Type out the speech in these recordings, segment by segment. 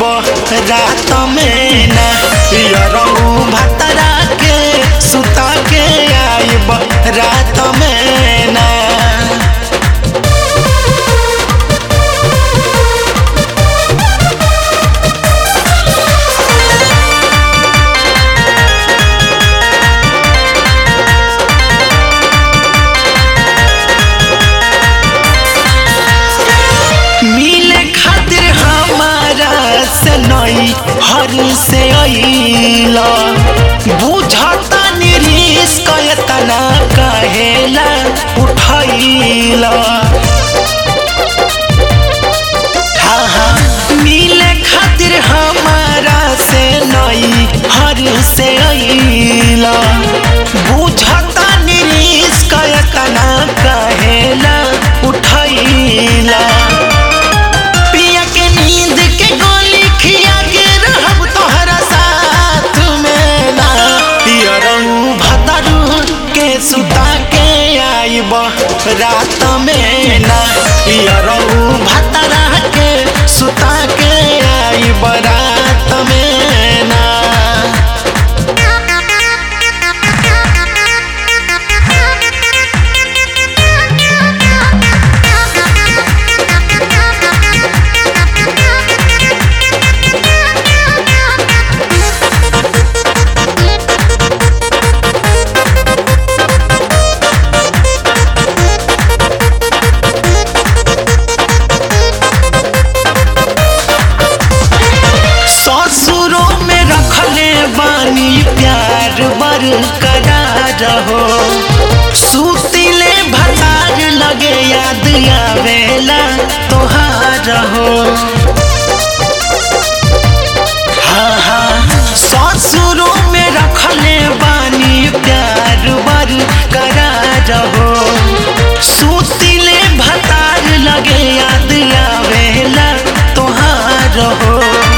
रात में ना यरऊ भतरा के सुता के आइब रात में ना मिले खातिर हमारा से नई हर से अइला बुझता निरीस कयतना कहेला उठैला हाँ हाँ मिले खातिर हमारा से नई हर से अइला बुझता निरीस कयतना कहेला उठैला पिया के नींद के गोली खिया के रहब तोहरा साथ में ना पियरऊ भतरू के सुता के आइब रात में ना पियरऊ भतरा के सुता के आइब रात में ना ससुरों में रखले बानी प्यार बरकरार हो सुतिले भतार लगे याद आवेला तोहार हो हाँ हाँ ससुरों में रखले बानी प्यार बरकरार हो सुतिले भतार लगे याद आवेला तोहार हो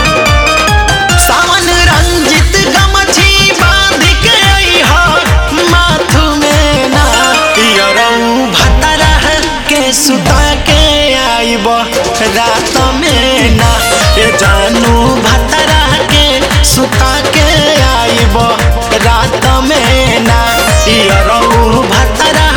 सावन रंजित गमछी बांध के अइहा माथु में ना यरऊ भतरा के सुता के आइब रात में ना ए जानू भतरा के सुता के आइब रात में ना यरऊ भतरा